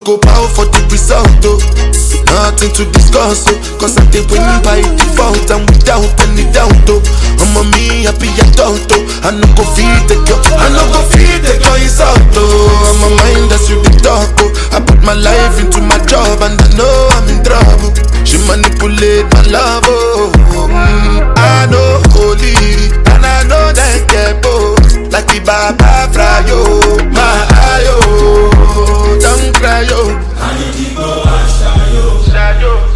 Go bow for the result, oh. Nothing to discuss, oh. Cause I did win by default and without any doubt, oh. I'm a me happy adult, oh. I no go feed the girl, I no go feed the girl is out, oh. I'm a mind that's you the talk, oh. I put my life into my job and